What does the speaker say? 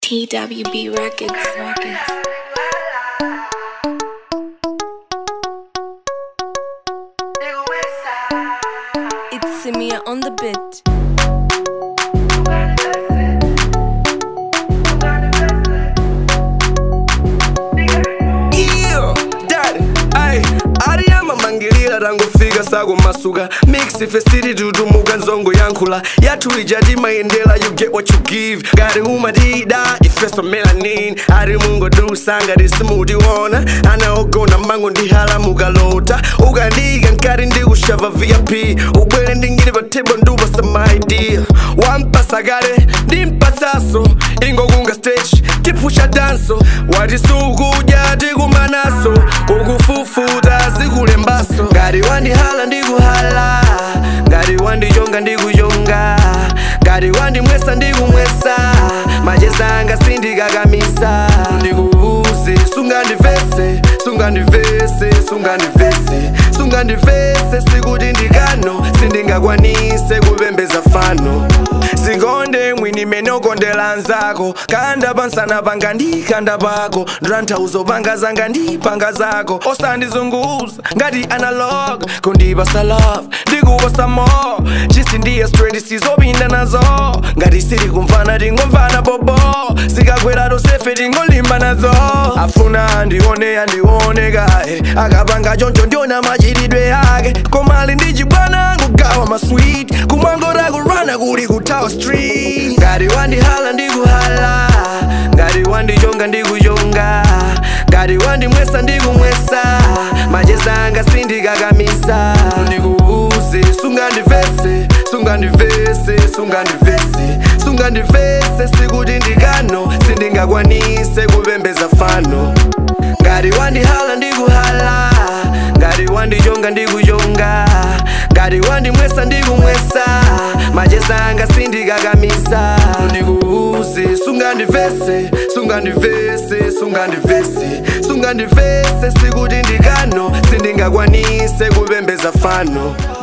TWB Records. Records. It's Simia on the beat. iyo dad ay ariyama mangilira rangofika sako masuka mix fesiri tutumuka nzongo yankhula yatulija timayendela you get what you give ngati umadida ifeso melanin ari mungodusanga tisimutiona anaogona mango ndihalamuka lota ukandika nkati ndikushava vip ubwere ndingili pa table ndupasa maidia wampasa kale ndimpatsaso ingokunga stage tipusha danso wati sukudya tikumanaso ukufufuta zikulembaso ngati wandihala ndikuhala ngati wandichonga ndikuchonga ngati wandimwesa ndikumwesa machezanga sindikakamisa ndikuuze sungandivese sungandivese sungandivese sungandivese sikuti ndikano sindingakwanise kupembeza fano sikonde mwini menokondela nzako kanda pansana panga ndikanda pako ndrantauzo panga zanga ndipanga zako osandizunguza ngati analog kundipasa love ndikupasa more chisi ndiye straight sizopinda nazo ngati siri kumvana tingomvana bobo zikakwera tosefe tingolimba nazo afuna andione andione kaye akapanga choncho ndiona machiridwe ake komali ndichibwana kugawa maswit kumwangora kurana kuli kutawa street ngati wandihala ndikuhala ngati wandichonga ndikuchonga ngati wandimwesa ndikumwesa machezanga sindikakamisa ndikuuze sungandivese sungandivese sungandivese sungandivese sikuti ndikano sindingakwanise kupembeza fano ngati wandihala ndikuhala ngati wandichonga ndikuchonga ngati wandimwesa ndikumwesa machezanga sindikakamisa ndikuuze sungandivese sungandivese sungandivese sungandivese sikuti ndikano sindingakwanise kupembeza fano